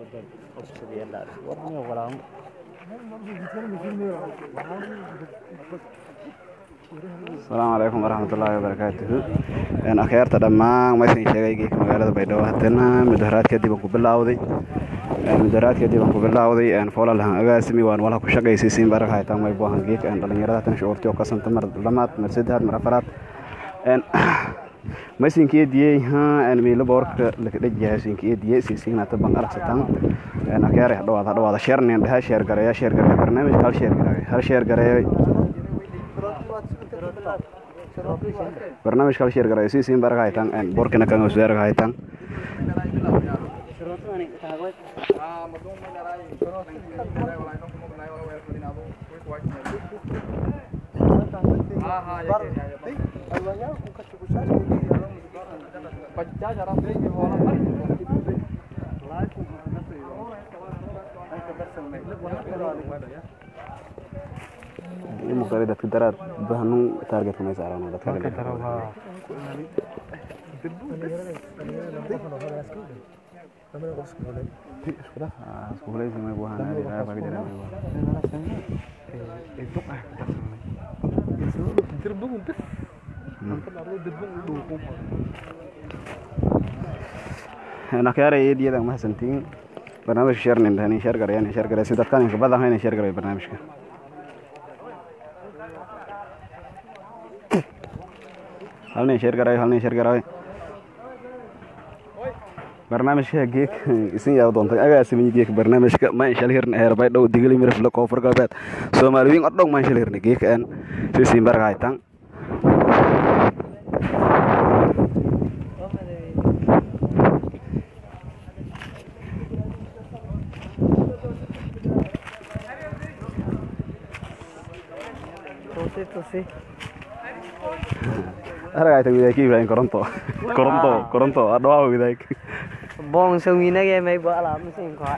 asalaamu calaykum waraxmatullaahi wabarakaatuhu akhyaarta dhammaan maysan sheegay geeka magaalada baydhabo haddana mudaharaad kadib aan ku bilaawday mudaharaad kadib aan ku bilaawday foolalahan agaasimi waan walaha ku shaqaysaysiin barag haytaan way buahan geeka dhalinyarada tan shucuurti oo kasanta mar lamaad mar saddexaad mar afaraad maysinkeediyey miilo boorka lakadhajiyaa sinkeediyey siisignata ban aragsatan akyaare hadhawaad hadhawaada sheernin dhaha sheer gareeya sheer gareeya barnaamijka hal sheer gareeya hal sheer gareeya barnaamijka hal sheer gareeya siisiin barag haytan boorkina kan wasaarig haytan muqari dadka daraad bahanun target may saarano dadka iskuuleysi may buahan aadi raa baa jira may nakyaara eediyada mahadsantiin barnaamijka sheernin dhahani sheer gareyan sheer gare si dadkan inka badan hayna sheer gareyo barnaamijka halnin sheer garayo halnin sheer garayo barnaamijka geek isin yaa doontay agaasimiyi geek barnaamijka ma inshal hirna heer bay dhow digili mirifle koonfur galbeed soomaaliyiin oo dhow ma inshal hirna geek aan sisiin barga haytan aragayta widaay ka ibrahim koronto koronto koronto adhawaa widaay bong sawinage may bala masin ko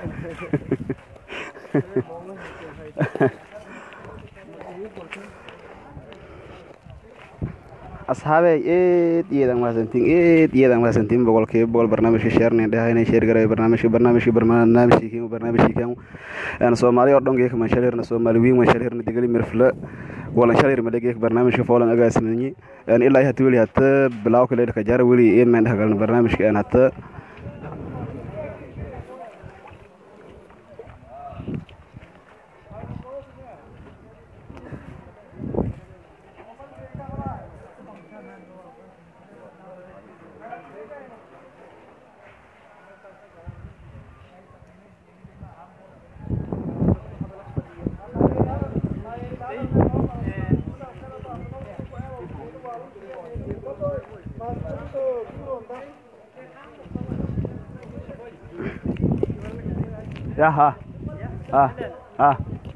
asxaabey eed iyadan mahadsantiin eed iyadan mahadsantiin boqolkiiba boqol barnaamijka sheernin dhaha inay sheer garay barnaamijka barnaamijka barnaamijkiikan barnaamijkiikan soomaali oo dhan geeka manshal hirna soomaali wiin manshal hirna digali mirfle walan shal hirma geeka barnaamijka foolan agaasimanyi ilaa hata weli hata bilaaw kale ka jara weli een mayn dhexgalna barnaamijka aan hata ya ha ha ha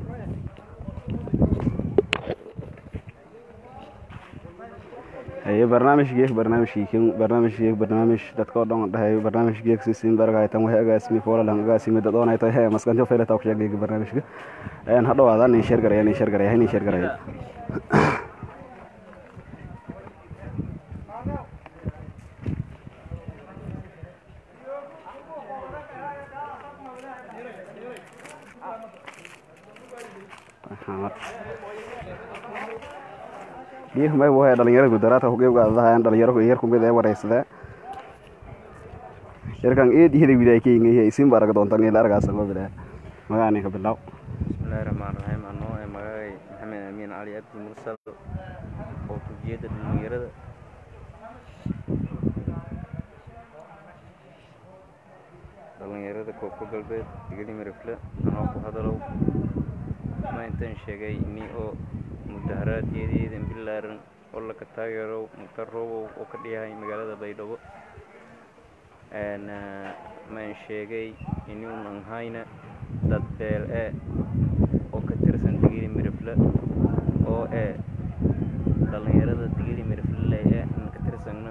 haye barnaamij geek barnaamij kiikin barnaamij geek barnaamij dadka oo dhan dhahay barnaamij geek sisiin baragaytan waxay agaasimi foolalan agaasimi dad oonay tahay hee maskanjo faylata ku sheegay barnaamijka een hadhawaada nin sheer garaya nin sheer garaya nin sheer garaya geek may wahay dhalinyarada gudaraadka kugeebgaadadahayan dhalinyaro yar kumid ee wareysada yarkan eed ihida widaay keyngaya isin ba arag doontan ila argaasa ma bilaa magaa ninka bilaw bismillahi raxmaan raxiim anoo ee magacay maxamed amiin cali abdi mursal oo kujiyada dhalinyarada dhalinyarada koonfur galbeed digili mirifle anoo ku hadalow ma intan sheegay ini oo mudaharaadkeediidan bilaaran oo laka taageero mukhtar roobow oo ka dhiyahay magaalada baydhabo ma in sheegay inuunan hayna dad beel e oo ka tirsan digili mirifle oo ee dhalinyarada digili mirifle leh ee aan ka tirsanno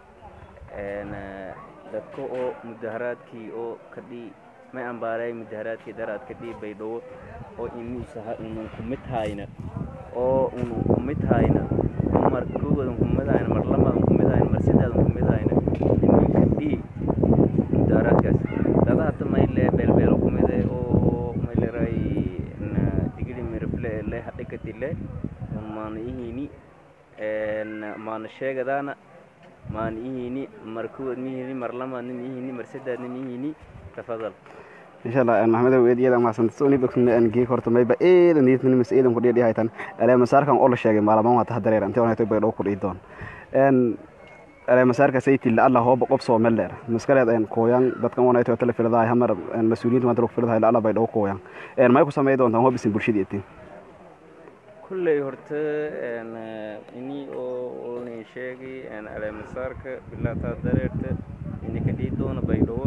dadka oo mudaharaadkii oo kadhii may ambaaray mudaharaadkii daraad kadhii baydhabo oo inuusaha unan kumid hayna oo unan kumid hayna mar koowadan kumid hayna mar lamadan kumid hayna mar saddexdan kumid hayna inuu kadhii mudaharaadkaas dada hata mayle beelbeelo kumide oo mayleray digili mirafle le hadhikatile maana ihini maana sheegadaana maana ihini markuwad mihini marlamaadna mihini marsedaadna mihini tafadal insha allah maxamed aweed iyada maasanta soo nibakna aan geek horta mayba eedan diidna mas eedan kudhiya dhihaytan aleemasaarkan oo la sheegay maalamaan waa taha dareer intee wanayto bay dhow kudhiyi doon en aleemasaarka saytilla alla hooba qof soo mel dheer maskaleed en kooyan dadkan wanayto tala filadahay hamar mas-uuliyiinta maanta lagu filadahay alla bay dhow kooyan en may ku samey doontaan hobisin bulshadii itin kulley horta ini oo olnin sheegay aleemasaarka bilaataa dareerta ini ka dhihi doona baydhawo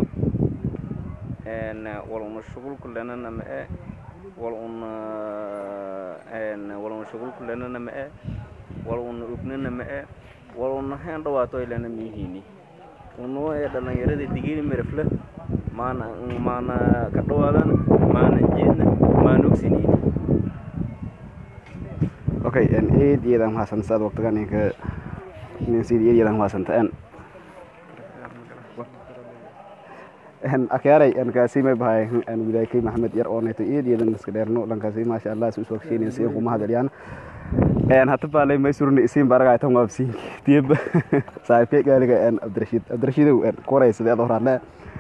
wal una shughulku lenana ma e wal una wal una shughulku lenana ma e wal una ugnana ma e wal una hen dhawaato ilana mihini uno ee dhalinyarada digini mirafle maana maana ka dhawaadan maana jeedna maana ogsinini okay en eed iyadan mahadsan saad waqtigan inka nin sidii eed iyadan mahadsanta en akyaray kaasi may bahay widaykay maxamed yar oo neeto eed iyadan iska dheerno dhankaasi maasha allah si usoo kasheenin si kuma hadaliyaan en hata baalay may surni isiin baraga tan waabsiin tiib saaxiibkay gaaliga en abdirashiid abdirashiidow en koraysade ad horaadle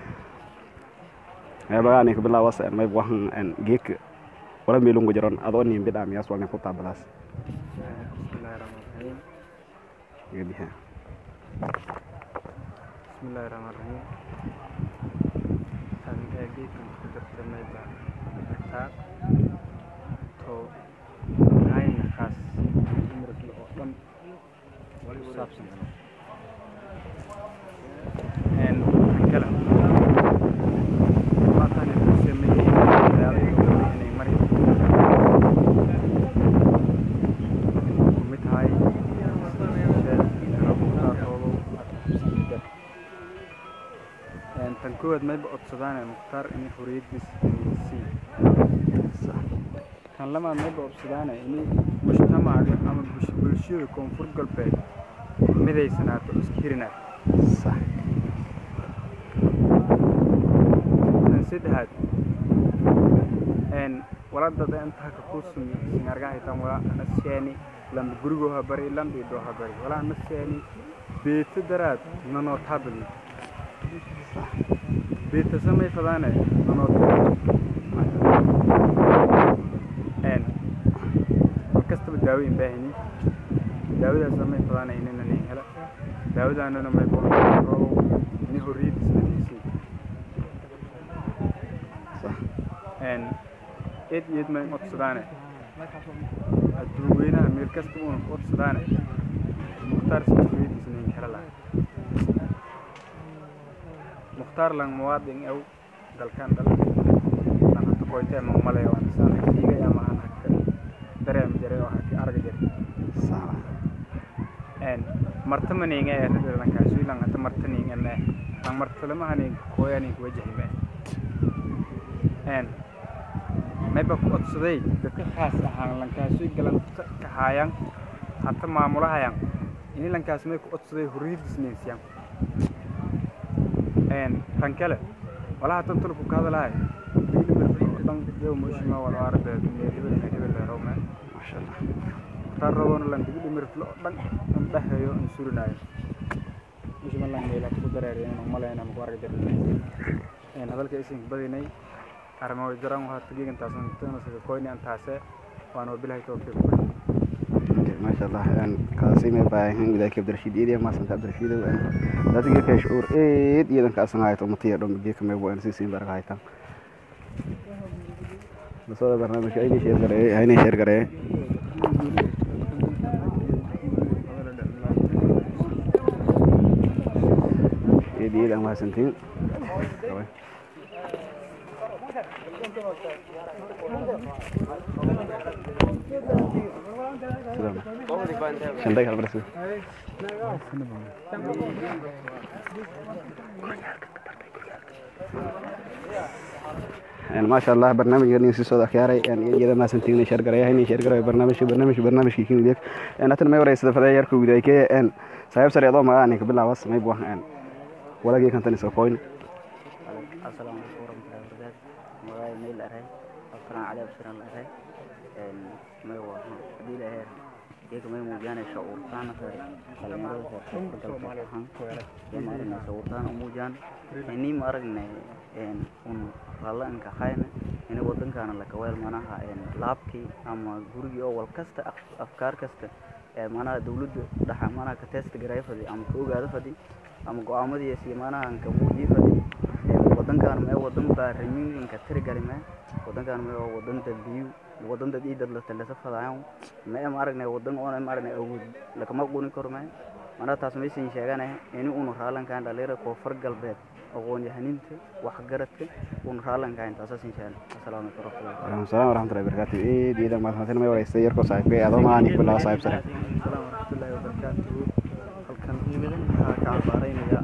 bagaa ka bilaawas en may wahan en geek wala meelungu jaron adoo nin bidhaa miyaas walnin ku taabadaas bismillahi rahmaan rahiim gabiha bismillahi rahmaan rahiim tan ee geedkan ku darsamayba taa to hayna kaas dumarkii oo dhan ku saabsan en tan kale maatan ku sameeyey magaalada inay mari kumid tahay tan koowaad mayba codsadaan mukhtaar inay xoriyadiis sii tan lamaad mayba codsadaan inay mujtamaca ama bulshada koonfur galbeed midaysanaato iskirinaad sax tan saddexaad waladada intaa ka kusumi sinargahaytan wala nasheeni lambe gurigo ha bari lambe idoo ha bari wala nasheeni beeto daraad nanoo taabadni beeta samay fadaane nanoo en markastaba daawoyin baahini daawadaas samay fadaane inina nin hela daawadaanana may borow ini horriyadiis nadiisay en eed iyo eed may codsadaane adduunweynaha meel kasta uuna ku codsadaane mukhtaar sifiyadiis nin hela lahay mukhtaar lang muwaadin ew dalkan dal lang hata koyte ma malay waan saan hagtiigay ama aan hagka dareem jare oo hagka arga jare sax en marta maninga ee rida lankaasui lang hata marta ninga mee lang marta lama hanin koya nin kuwajahi mee en mayba ku codsaday dadka khaas ahaan lankaasui galanta ka haayaan hata maamulahayan ini lankaas may ku codsaday horriyadiis ninsiyan en tan kale walaha tan tulku ka hadalahay dan yow mushima wala arda dunya hebel ka hebel leero me masha allah tar rabona lan digi dhimirflo dhan an dhahayo an surinayo mushima lan meela ku dareeriyo inaan malayna ma ku arga jirin en hadalka isin badinay arrimo way jaran waxaa tagigan taasan tana sida koyni an taase waan wabilahay tawfiiq masha allah en kaasi may baahan widaykay abdirashiid eed iyo maasanta abdirashiidow en daata geekay shucuur eed iyadan ka asan hayto umatiya dhom geeka may bu en si siin baraga haytan basooda barnaamijka aynay sheer gareeye aynay sheer gareeye eed iyo eed aan mahadsantiin shandag halbarsu maasha allah barnaamijkan si soo akhyaaray iyada maasantiin sheer gareeya inay sheer gareeyo barnaamijka barnaamijka barnaamijkii kin wideek hatan may wareysada fadaa yarka widaykee en saaxiib sare adoo magaa ninka bilaawas may buah en walagii kantan iska koyn assalaamu la aray absalaan cali absalaan la aray may waa hadii la heer iyaga may muujiyaan shucuurtaan dhalinyarada reer koonfur galbeed ahaan ee ma aragnay shucuurtaan u muujiyaan ini ma aragnay un raallanka hayna ini wadankaana lakaweel manaha laabkii ama gurigii oo wal kasta afkaar kasta ee manaha dawladda dhaxa manaha ka teesta garay fadi ama ka ogaado fadi ama go-aamadiis iyo manaha ka muujiye fadi wadankaan mee wadan baarimiinka tirigali mee wadankaan mee waa wadan dambiyu wadan dad ii dad la talasa fadaayan mee ma aragnay wadan oona ma aragnay awood lakama quni karo mee manaha taas maysan sheeganay ini unu raalankaan dhalinyarada koonfur galbeed aqoon-yahaninta waxgaradka unu raalankaan taasaasin sheegan asalaamu calaykum waalaikum salaam waraxmatullahi wabarakaatu eed iidan mahadsantin may waraystay yarkoo saaxiibkay adoo maani bilaa saaxiib sare السلام ورحمة الله وبركاته halkan waxaa ka cabaaraynaya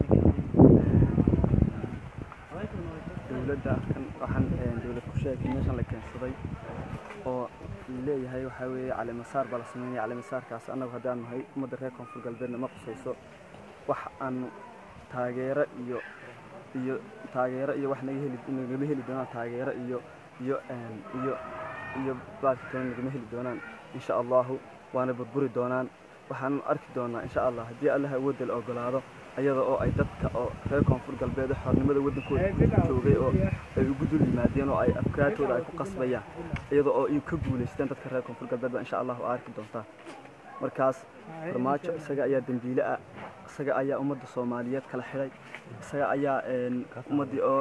dowladda halkan waxaan dowlad ku sheegay meeshan la keensaday oo leeyahay waxaa weeye caleemasaar baa la sameynaya caleemasaarkaas annagu haddaan nahay ummadda reer koonfur galbeedna ma qusayso wax aanu taageero iyo iyo taageero iyo wax naga heli nagama heli doonaan taageero iyo iyo iyo iyo baarkitoon nagama heli doonaan insha allahu waana burburi doonaan waxaan arki doonaa insha allah haddii allaha awoodda la ogolaado ayada oo ay dadka oo reer koonfur galbeed oo xornimada waddankooda joogay oo ay ugu dul yimaadeen oo ay afkaartooda ay ku qasbayaan iyada oo ay ka guulaysteen dadka reer koonfur galbeed baa insha allah arki doontaa markaas farmaajo isaga ayaa dembiile ah isaga ayaa ummadda soomaaliyeed kala xidhay isaga ayaa ummaddii oo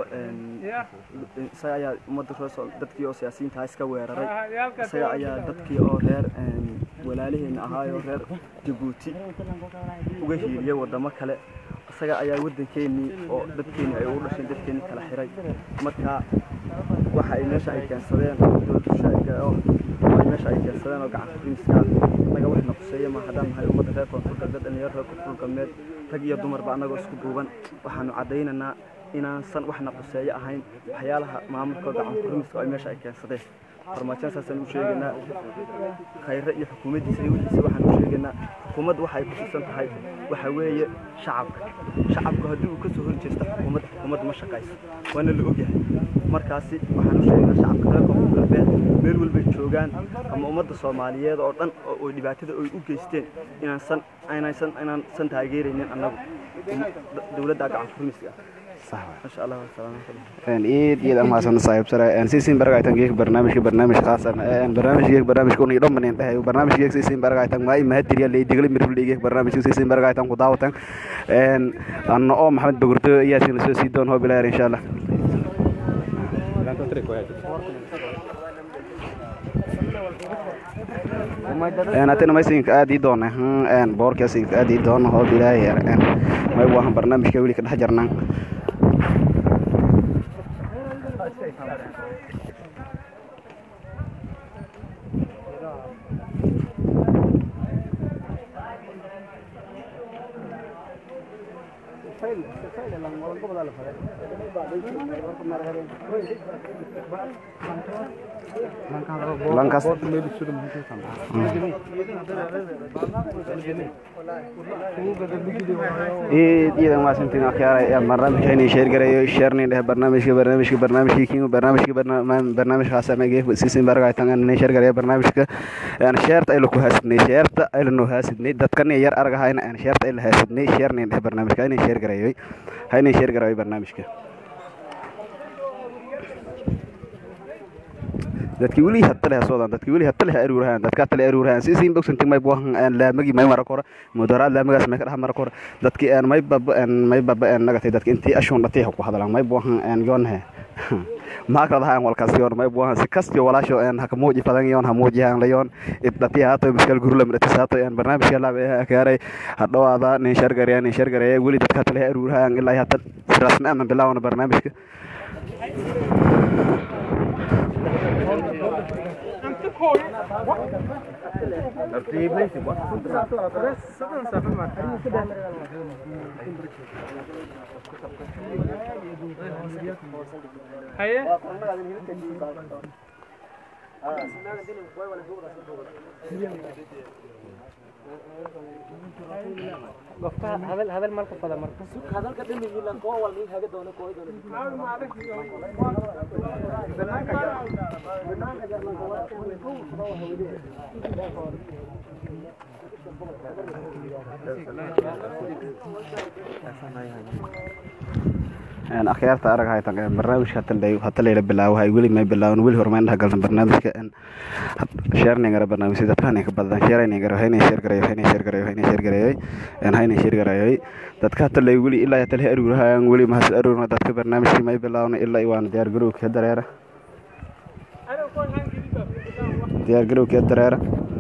isaga ayaa ummadda reer dadkii oo siyaasiyiinta ah iska weeraray isaga ayaa dadkii oo reer walaaliheena ahaayoo reer jabuuti uga hiiliyay waddamo kale isaga ayaa waddankeenii oo dadkeenii ay ugu dhasheen dadkeenii kala xiray marka waxa ay meesha ay keensadeen dowladushaaiga oo ay meesha ay keensadeen oo gacan kurinska annaga wax na quseeya ma haddaan nahay ummadda reer koonfur galbeed dhalinyaro reer koonfur galbeed rag iyo dumarba annagoo isku duuban waxaanu caddaynaynaa inaansan wax na quseeyo ahayn waxyaalaha maamulka gacan kurimiska oo ay meesha ay keensadeen farmaajoon saasaan u sheegaynaa khayre iyo xukuumaddiisa iyo wixiisa waxaan u sheegaynaa xukuumaddu waxay ku tirsan tahay waxa weeye shacabka shacabku haddii uu ka soo horjeesta xukuumadda xukuumadda ma shaqayso waana la ogyahay markaasi waxaan u sheegaynaa shacabka reer koonfur galbeed meel walbay joogaan ama ummadda soomaaliyeed oo dhan oo dhibaatada ay u geysteen inaansan inaysan inaansan taageeraynin annagu dowladda gacan furmiska ah masha allah wasalaam eed iyad amaasan saaxiib sare sisin baragaytan geek barnaamijka barnaamij khaasan barnaamij geek barnaamijka uni dhammanin dhahay barnaamij geek sisin baragaytan maa imahadiriya lay digli mirfli geek barnaamijka sisin baragaytan ku daawatan anna oo maxamed bagurto ayaa sin soo sii doon hoo bilaayar insha allah haddana maysinka aad ii doona boorkaasinka aad ii doona hoo bilaayar may waahan barnaamijka weli ka dhex jarnaan lankas eed iyadan maasantiin akhyaara barnaamijka inay sheer garayo sheernin dheh barnaamijka barnaamijka barnaamijka kiimo barnaamijka barnaamij khaasama geef sisin baragaytan inay sheer garaya barnaamijka sheerta ayla ku haasidnay sheerta ayla noo haasidnay dadkan yar argahayna sheerta ayla haasidnay sheernin dheh barnaamijka inay sheer garayoy ha inay sheer garayo barnaamijka dadki weli hatale soodan dadki weli hatale aruurahan dadka hatale aruurahan si siin bogsanti may buahan aan laamagi may mara kora mudaraad laamagaas may ka dhex mara kora dadki aan may baba aan may baba aan nagatay dadki intii ashoon dhatay ku hadalaan may buahan aan yoonhe maa kala dahaan walkaas yoon may buahan si kastiyo walaasho aan haka muuji fadan yoon ha muujihaan la yoon dhatiya haato miskal gurula midhatis haato aan barnaamijka laaba kaaray hadhowaada nin shargaraya nin shargaraya weli dadka hatale aruurahan ilaa hata si rasmi ama bilaawna barnaamijka qofka hadal hadal marka fada marka hadalka dhimigiilan koo walmin haga doona koo doona een akhyaarta arag haytan een barnaamijka hata lay hata layla bilaawo hay weli may bilaawan weli hormayn dhaha galtan barnaamijka een shareningara barnaamijka dadka hanin ka badan shareningara hayna share garayo hayna share garayo hayna share garayo een hayna share garayo dadka hata lay weli ilaa hata lay arurahayaan weli mahas arurna dadka barnaamijka may bilaawna ilaa iwaan diyaar garowka dareera diyaar garowka dareera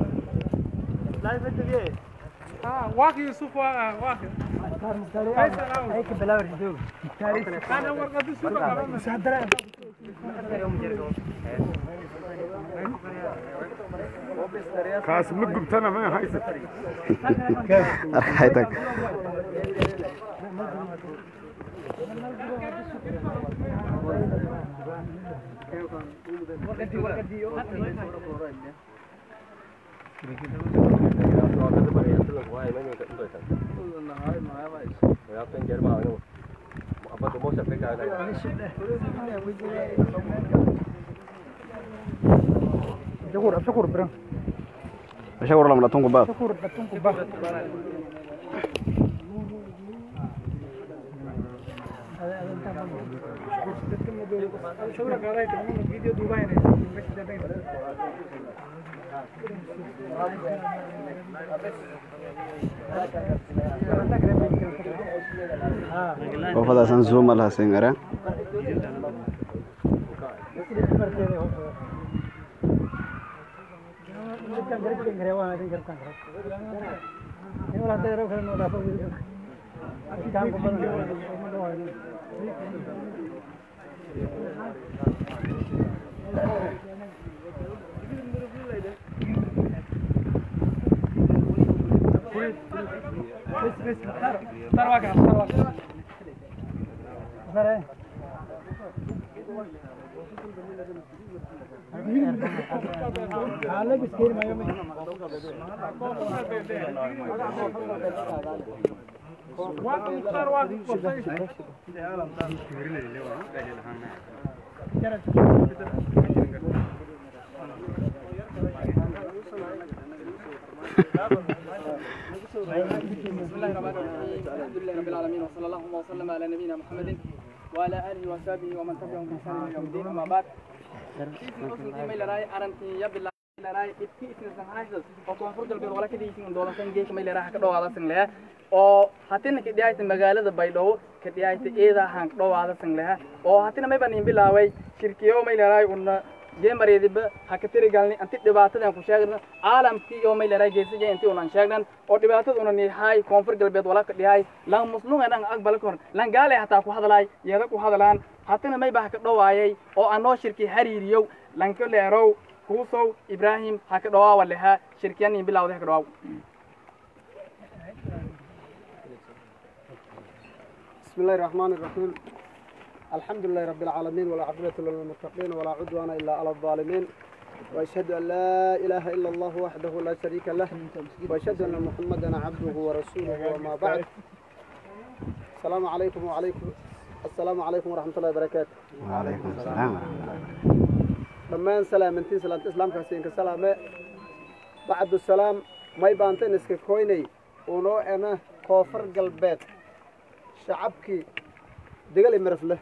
واقي يوسف واقي هيك بلاور دوغ انا ورقه يوسف kaas ma gubtana ma haysa arag haytan شكور شكور برا shawar lam latunku baad شكور بتنكو با شكرا عليك فيديو دبي qofadaasan zooma lahasen ara بسم الله الرحمن الرحيم الحمد لله رب العالمين وصلى الله وسلم على نبينا محمد وعلى اله وصحبه ومن تبعهم باحسان الى يوم الدين اما بعد oo hatina kadhiyayta magaalada baydhabo kadhiyayta eeda haan kadhowaada sangleha oo hatina may baan bilaaway shirkiyo may leedahay una geemareediba ha ka tiri galni anti dhibaatadan ku sheegna caalamkii oo may leedahay geesija intii unan sheegnan oo dhibaatada una nihay koonfur galbeed wala ka dhihay lan muslunga nan aqbala kor lan gaale hataa ku hadlaay yeeda ku hadlaan hatina may baa ka dhowaayay oo anoo shirki hariiriyow lanka leerow kuusow ibraahim ha ka dhowaawa leha shirkiyan in bilawda ha ka dhowaaw بسم الله الرحمن الرحيم الحمد لله رب العالمين ولا عقبة للمتقين ولا عدوان إلا على الظالمين وأشهد أن لا إله إلا الله وحده لا شريك له وأشهد أن محمدا عبده ورسوله وما بعد السلام عليكم وعليكم السلام عليكم ورحمة الله وبركاته وعليكم السلام dhammaan salaamantiin salaanta islaamka hasiinka salaame bacdu salaam may baanteen iska koynay unoo ena koonfur galbeed shacabkii degal imirafle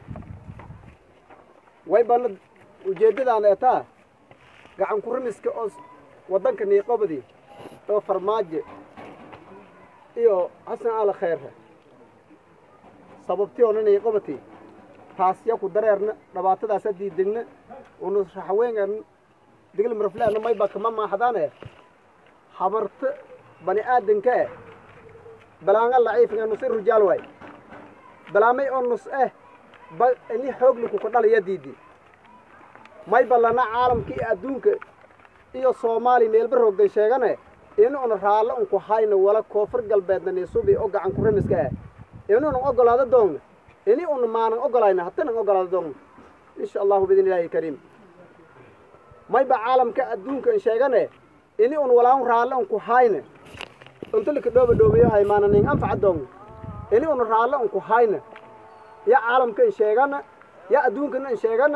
way bana ujeeddadaan eetaa gacan kurimiska oo waddanka niiqobadii oo farmaajo iyo xasan aala khayrre sababtii oona niiqobatii taasya ku dareerna dhibaatadaasa diidegna unu raxaweengan digil mirafleena mayba kama maaxdaane habarta bani aadanka eh balaanga laciifinga nus i rujaal waay balaamay oo nus eh ba ini xoogli kuka dhalaya diidi may ballana caalamka iyo adduunka iyo soomaali meelba roogday sheegane in una raallo unku hayna wala koonfur galbeedna niisubi oo gacan kurimiska ah inunan ogolaado doogna ini una maanan ogolayna hatanan ogolaado doogna insha allahu biidn illaahi kariim mayba caalamka adduunka in sheegane ini un walaan raallo unku hayna untulika dhooba dhoobayo haymaana nin anfaca doogna ini una raallo unku hayna ya caalamka in sheegana ya adduunkana in sheegana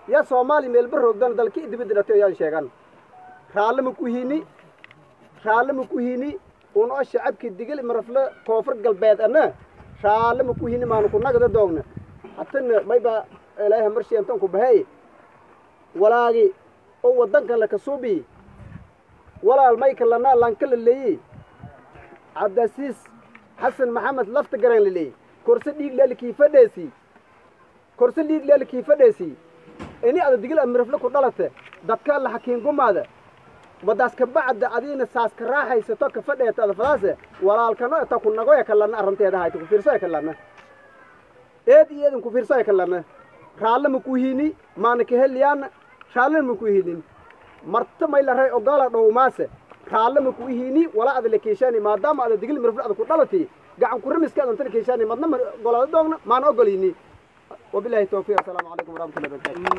ya soomaali meelba roogdan dalki dibadda dhatay ayaan sheegan raalle ma ku hini raalle ma ku hini un oo shacabkii digil marafle koonfur galbeed ana raalle ma ku hini maanu ku nagda doogna hatana mayba ilaahay marshiyantan ku bahey walaagi oo waddankan laka suubi walaal mayka lanaa lanka la leeyi cabdasiis xasan maxamed lafta garan la leeyi korse dhiig leelkii fadheesi korse dhiig leelkii fadheesi ini ada digil amirafle ku dhalate dadka la xakiin gumaada wadaas ka bacda adiina saas ka raaxaysato ka fadheeta ada fadaase walaalkano eta ku nagoya kalana arranteeda hayta ku fiirsoya kalana eed iyo eedan ku fiirsoya kalana raalle ma ku hini maana ka heliyaana raallena ma ku hinin marta may la ray ogaala dhowmaase raalle ma ku hini wala ada la keeshani maadaama ada digil mirafle ada ku dhalati gacan ku ramiska adan tala keeshani madna ma ogolaada doogna maana ogolini وبالله التوفيق السلام عليكم ورحمة الله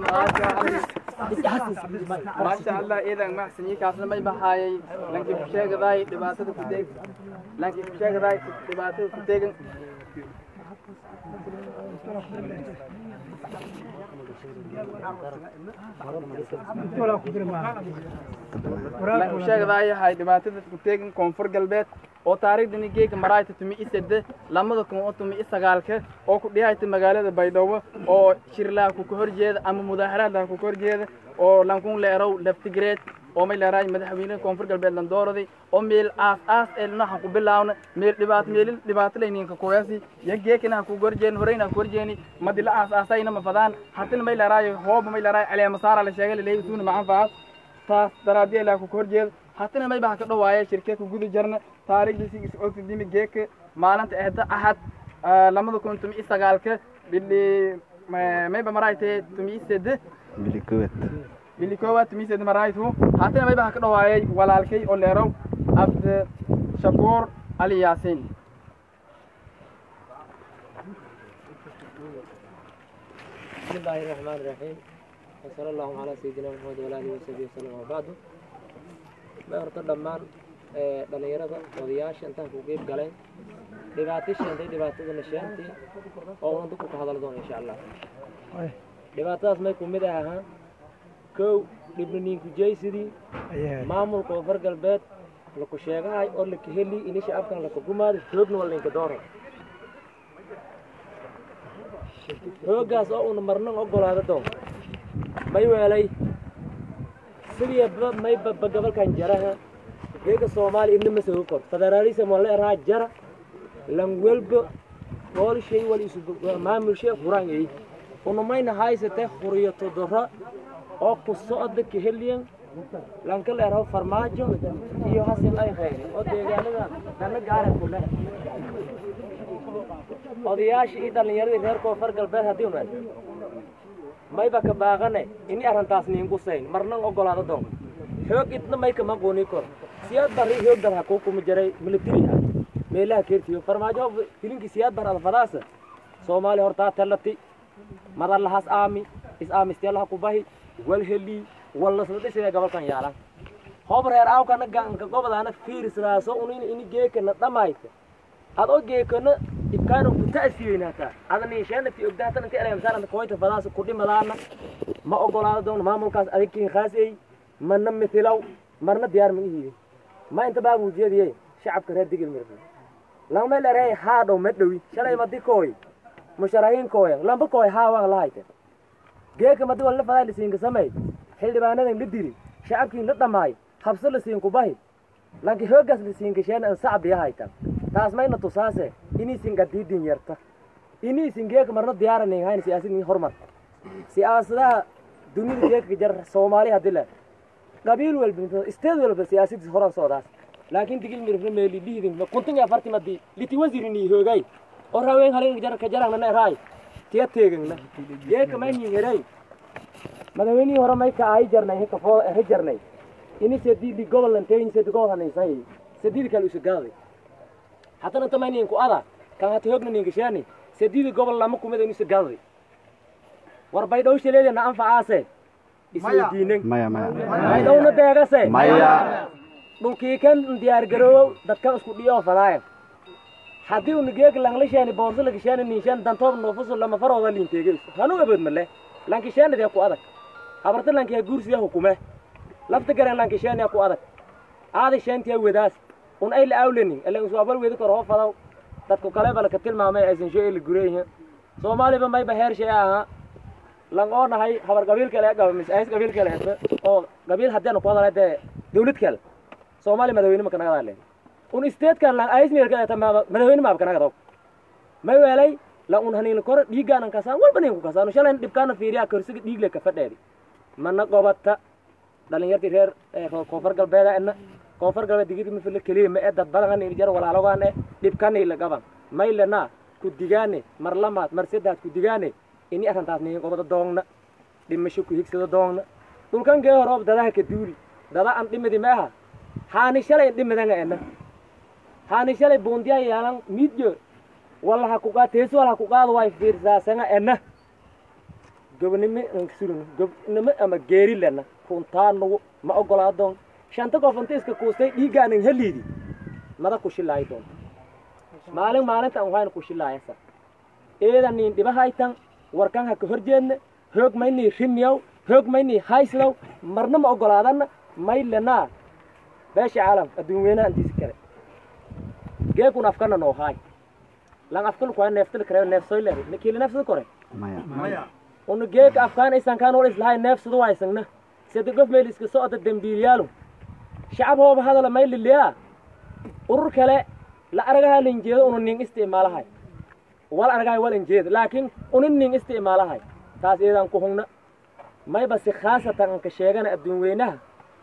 وبركاته maasha allah iidan maxsanyi kaasna may bahaayay lankii ku sheegadaay dhibaatada ku deeg lankii ku sheegadaay dhibaatada ku deegan lanku sheegadaay yahay dhibaatada ku teegan koonfur galbeed oo taariikhdani geega maraayta tumi i sede lamada kun oo tumi i sagaalka oo ku dhihayta magaalada baydhabo oo shirlaha ku horjeeda ama mudaaharaadlaha ku horjeeda oo lankun leerow laftigreed oo may leeraay madaxweynaha koonfur galbeed landooradi oo meel aas aas ee naxan ku bilaawna meel dhibaat meelil dhibaato layninka kuweesi ya geekina ku gorjeen horeyna ku gorjeeni madila aas aasayna ma fadaan hatina may leeraay hooba may leeraay caleema saara la sheegay leeyahay suuna macan faas taas daraadiya ilaa ku horjeeda hatina may baa ka dhawaaya shirkee ku guda jarna taariikhdiisi is ogtidimi geeka maalinta ehda ahad lamada kun tumi i sagaalka bili mayba maraaytee tumi i sede bili kowad bili koowaad tumi i sede maraaytu hatina may baa ka dhawaayay walaalkay oo leerow abd shakuur ali yaasiin بسم الله الرحمن الرحيم وصلى الله على سيدنا محمد وعلى اله وصحبه وسلم وبعد ma horta dhammaan dhalinyarada odayaasha intaan ku qeyb galeen dhibaato sheentay dhibaatadana sheentay oo una dadku ka hadal doono insha allah dhibaatadaas may kumid ah ahaan kow dhibnaniinku jaysidii maamulka koonfur galbeed laku sheegahay oo laka heli ini shacabkan laka gumaaday xoogna waa laynka doora xooggaas oo una marnan ogolaada doon may weelay sidii may baba gobolkan jaraha geega soomaaliya ibna ma soo kor federaalism wala eraa jara lan welba bool shay wal isu maamul shay quraan ay una mayna haysate quriyo todora oo ku socda kaheliyan lan kala eraa farmaajo iyo hasil ay khayri oo deegaanada dana gaara ku leh odayaasha iyo dhallinyaradii reer koonfur galbeed haddii unaan mayba ka baaqane ini arrintaas niinku sayn marnan ogolaado doon xoog idna may kama gooni kor siyaad bari xoog dar hakuu kuma jaray military ha meelaha keertiyo farmaajo filinki siyaad bar alfadaasa soomaali hortaa tallati madalahaas aami is aamisteelaha ku bahi wal heli walla sadhisida gobolkan yaalan hoob reer aawkana gaanka gobadaana fiirisraaso unin ini geekana dhamayta adoo geekana ibkaana ku ta'siyeynaata adani sheena fi ogdaatan inta eleemsaan koyta fadaas ku dhimadaana ma ogolaado doon maamulkaas adagkiin khaasay mana mithilow marna diyaar ma ihiin ma inta baa muujiyadiye shacabka reer digil mirfi lama leeray haa dhow ma dhowi shalay madi kooy musharahiin kooya lamba kooy haa waan lahayte geeka madi walla fadaa lisiinka samey xildhibaanadan la dili shacabkiin la dhamaay habso lisiinku bahi lanki hoogaas lisiinka sheena an sacbi ahayta taas mayna tusaase iniisin gadiidin yarta iniisin geeka marna diyaaranin hayn siyaasadin hormar siyaasadaha dunida geeka jar soomaali hadii le qabiil walba isteed walba siyaasadis horan socdaas laakiin digil mirifna meeli liidin kuntin afarti madi liti wasirini hoogay oo raaween halin jar ka jarang na raay tiya teegna geeka mayni heray madaweynii hore may ka ay jarnay heka foo he jarnay ini sedidi gobol lanteyn sedi gobol hanaysay sedidi kale usugaaday haddana inta may ninku ada kan hata hoogna ninkashaani sedidi gobol lama kumida inu sagaaday war baydhow shaleedana anfacaase isweydiinen maya maya baydhowna deegase maya dhulkii kan diyaar garoowow dadkan isku dhiyoo fadaaya haddii unu geeg langlashaani boorso lagashaani ninshaan dantoob noofusu lama farooda liinteege hanu abood male lankishaanidee ku adag habarta lankiya guursiya hukume lafta garan lanki sheenya ku adag aadi sheentiya wedaas un ay la awlenin ilan isu abal wedi kor hoo fadaw dadku kale bala ka tilmaamay aysan shee la gureeyin soomaaliba mayba heer shee ahaa lang oo nahay habar qabiil kale gaba mis ays qabiil kale hete oo qabiil haddeena ku hadalay dee dawlad kale soomaali madaxweyne ma kanaga hadleen un isteedkan lang ays meel kale madaxweyne maab kanaga daw may weelay la un haniin kor dhiiggaanan kasaan walba nin ku kasaan shalayna dhibkaana fiiriyaa korsiga dhiigle ka fadheedi mana gobata dhalinyartii reer koonfur galbeeda ena koonfur galbeed digiri mafila keliya ma ee dad badan jar walaalogaan e dhibkani la gaban maylena ku digaane mar lamaad mar saddaad ku digaane ini arrintaas nihin gobada doogna dhimasho ku higsado doogna dhulkan gee horoob dadaha ka duuli dada an dhimidi ma aha haani shalay dhimadanga ena haani shalay buundiya yaalan miidyo walla ha ku qaad teeso walla ha ku qaado way fiirsaasanga ena gobnimo surun gobnimo ama geeri lena kuntaanugu ma ogolaa doon shanta qof inta iska kuustay dhiiggaanin heliidi mada ku shilaayi doonta maalin maalinta an wayna ku shilaayasa eeda niin dhibahaytan warkan ha ka horjeedna hoog maynii rimiyaw hoog maynii hayslow marna ma ogolaadanna may lenaa beesha caalam adduun weynaha intiisi kale geekun afkana noo haay lan afkal kuwa neeftal kare neefsoy leeday nakiili neefsada kore maya unu geeka afkaan aysan kaan wal islahay neefsada waysagna sida gof meel iska socda dembiiliyaalu shacab hooba hadala may liliyaa urur kale la aragaha linjeedo unu nin isticmaalahay wal aragahay wal injeed laakiin unin nin isticmaalahay taas iyadan ku hungna mayba si khaasatan anka sheegana adduun weynaha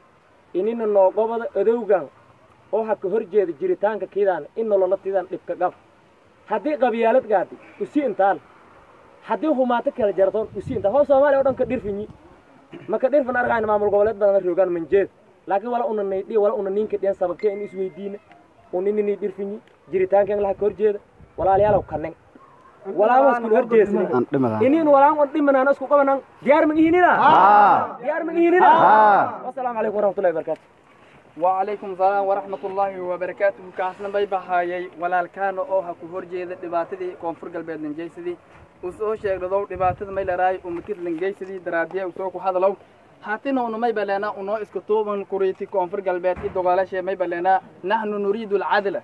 inina noogobada odowgan oo ha ka hor jeeda jiritaanka kiidaan in nolola tidan dhibka qab haddii qabyaalad gaadi usi intaan haddii humaato kala jartoon usi intaan hoo soomaaliya o dhan ka dhirfinyi maka dhirfin argayna maamul goboleed badan roogaan manjeed laakiin wala una naydhi wala una ninka dhiyan sababtee in isweydiina uninini dhirfinyi jiritaankan laha ka hor jeeda walaalayaalow kanen walaamas kun hor jeesni aan dhimadaa inin walaan on dhimanaan isku qabanan diyaar ma ihinina diyaar ma ihinina wasalaamu calaykum waraxmatullahi wabarakaatu وعليكم السلام ورحمة الله وبركاته كاسنا باي بحايي walaalkaan oo ha ku horjeeda dhibaatadii koonfur galbeed langeysadii uu soo sheegdado dhibaatada may laraay umakid langeysadii daraadiya uu soo ku hadalow haatina unu may baleenaa unoo iska tuuban kuriiti koonfur galbeed i dogaalashe may baleenaa naxnu nuriidu alcadla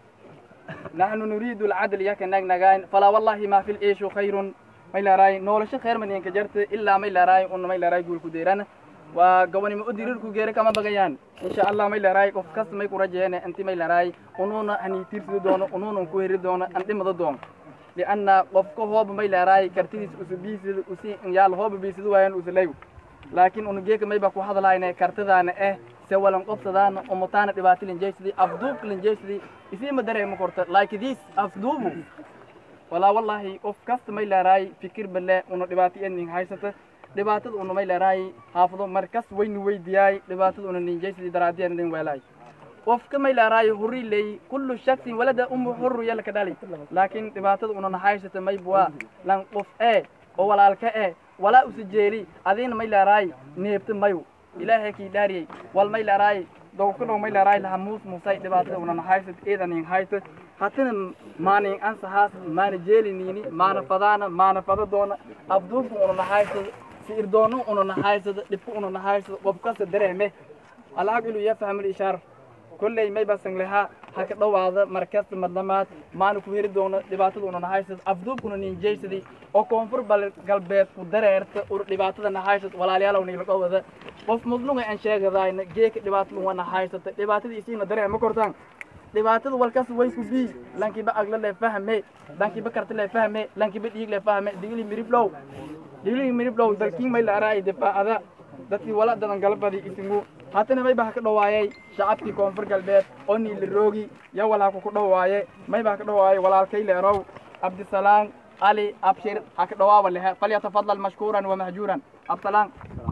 naxnu nuriidu alcadl yaka nagnagayn falaa wallahi maa fi liishu khayrun may laraay noolasho khayr maniinka jarta ilaa may laraay una may laraay guulku deerana waa gabanimo u dirirku geere kama bagayaan insha allah may laraay qof kasta may ku rajeene inti may laraay unuuna haniitiirsidi doono unuuna ku heri doono an dhimada doono lianna qofka hooba may laraay kartidiis usu biisida usi yaal hooba biisida waayan usalayw laakiin unu geeka mayba ku hadlayne kartidaana eh se walan qobsadaana umutaana dhibaata linjeysidi afduubka linjeysidi isiima dareema korta laakidiis afduubu walaa wallahi qof kasta may laraay fikir bale una dhibaato enin haysata dhibaatada una may laraay haafado markas waynu weydiyaay dhibaatada una ninjaysidii daraadiyan idin weelaay qofka may laraay huri ley kullu shaksin walada umu hurru yalla ka dhali laakiin dhibaatada una nahaysata may buwa lan qof ee oo walaalka ee walaa usa jeeli adiina may laraay neebta mayu ilaahay kii dhaariyey wal may laraay dowkadhow may laraay laha muus muusay dhibaatada una nahaysat eedanin hayta hatina maanin ansahaas maana jeeliniini maana fadaana maana fada doona abduubka una nahaysada siir doono una nahaysada dhibka una nahaysada qof kasta dareeme alcaqilu yafhamu lishaar kolley may basan lahaa ha ka dhowaada markasta madlamaad maana ku heri doono dhibaatada una nahaysada afduubkuna ninjaysadii oo koonfur bal galbeed ku dareerta ur dhibaatada nahaysad walaalayaalow niila dhowada qof mudlunga aan sheegadayna geeka dhibaatada waa nahaysata dhibaatadii isiina dareema kortaan dhibaatada walkas waysku bii lankiba agla le fahme lankiba karta le fahme lankiba dhiig le fahme digli miriblow digli miriblow dalkiin may la araay difaacada dadkii wala dadan galbadi isingu haatana may baa ka dhawaayay shacabkii koonfur galbeed oo niila roogi ya walaa ku dhawaaye may baa ka dhawaayay walaalkay leerow cabdisalaam ali abshir ha ka dhawaaba lehe falyatafadal mashkuuran wa mahjuuran absalaan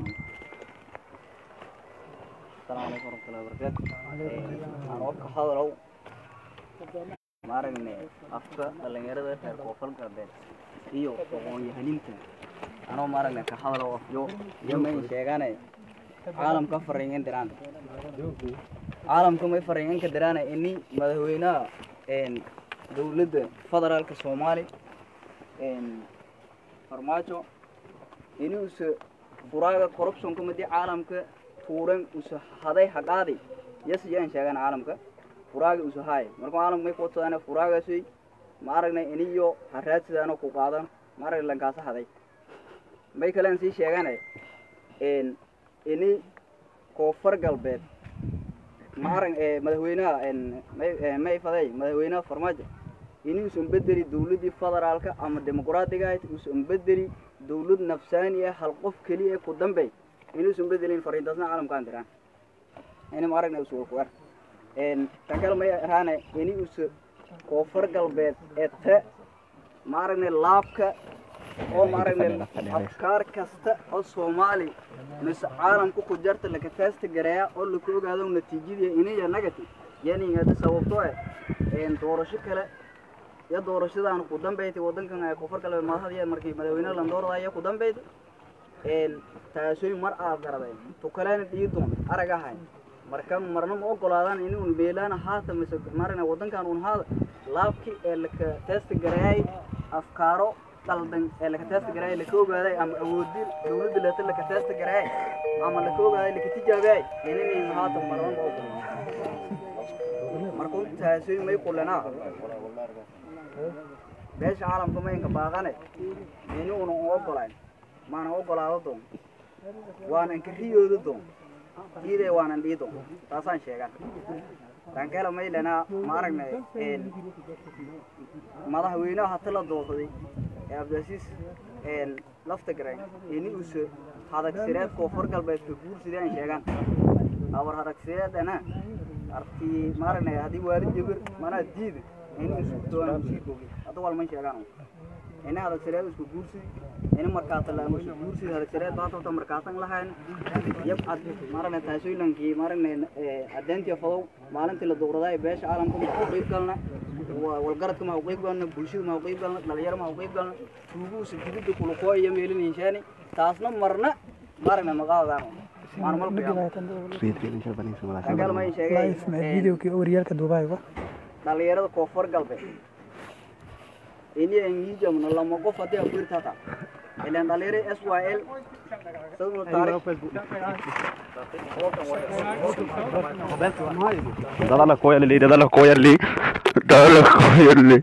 السلام عليكم ورحمة الله وبركاته أنا وقت حاضر maaragne afka dhalinyarada reer koonfur galbeed iyo aqoon-yahaninta anoo maaragne ka hadalo afyo iyo may sheegane caalamka fariingan diraan caalamka may fariingan ka diraan ini madaxweynaha dowladda federaalka soomaali farmaajo inuusa furaaga corruptionka madi caalamka tuuran usa haday haqaadi yes yaan sheegan caalamka furaaga usa haay marka caalamka may kuwatsadaan furaagaasi ma aragnay iniyo ha raadsidaano ku qaadan ma aragnay lankaasa haday may kalean sii sheegane ini koonfur galbeed ma arag madaxweynaha may may faday madaxweynaha farmaajo ini usan bedeli dawladdii federaalka ama dimuqraadiga ahayd usan bedeli dawlad nafsaani ah hal qof keliya ku dambey inuusan bedelin fariintaasna caalamkaan diraan ini ma aragna usa ku ar tan kale may ahaane ini usa koonfur galbeed ete ma aragnay laabka oo ma aragnay afkaar kasta oo soomaali mise caalamka ku jarta laka taasta gareeya oo laka ogaado natiijadii iniya negative yani hada sababto eh doorasho kale iyo doorashadan ku dambeeytay wadankan ay koonfur galbeed madaxda markii madaxweynaha landooradaaya ku dambeeytay taasooy mar aad garaday tukalena dhiidoon aragahay marka marna ma ogolaadaan in un meelaana haata mise marina wadankan un haada laabkii ee laka taasta gareeyay afkaaro qaldan ee laka taasta gareeyay laka ogaaday ama awoodin dawladda leeta laka taasta gareeyay ama laka ogaaday laka tijaabiyay inay haata marna ma ogolaadaan marka taasooy may kulanaa beesha caalamka maynka baaqane ini una u ogolayn maana ogolaado doon waanan kariyooda doon diiday waanan dhii doon taasaan sheegan tankela maylana ma aragnay madaxweynaha hata la doorsaday ee abdiasiis lafta garayn ini usa hadagsireed koonfur galbeedka guursidii aan sheegan abar hadagsireedana artii ma aragnay haddii waalid jabir manaa diida ini isku doona usii bogi hadda walman sheegaan ini hadagsireed isku guursidi ini markaata la isku guursidi hadagsireed baatota markaasan lahayn yab ad maaragna taasooylankii maaragna adeentiya fadow maalintii la dowraday beesha caalamka ma u qeyb galna walgaradka ma u qeyb galna bulshada ma u qeyb galna dhalinyaro ma u qeyb galna tuuguusa dibidda kulukoo iyo meelin hinshaani taasna marna maaragna maqaadaan waan malkuyaangal ma sheegay videokii waryaalka duubay dhalinyarada koonfur galbeed ini engijamna lama qof haddii abuirta hata ilan dhalinyaro s y l saduna taariikh dadala koyarli dadala koyarli dadala koyarli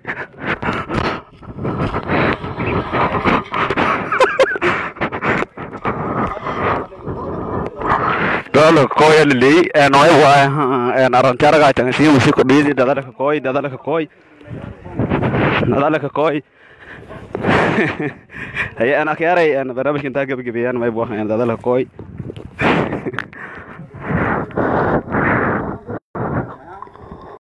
dadala koyarli en oy waay en arantaraga tan si musiko dhidi dadala koy dadala koy dadala koy هي انا كياري انا برنامج كنت قبل قبيان ما يبغى انا dadala koy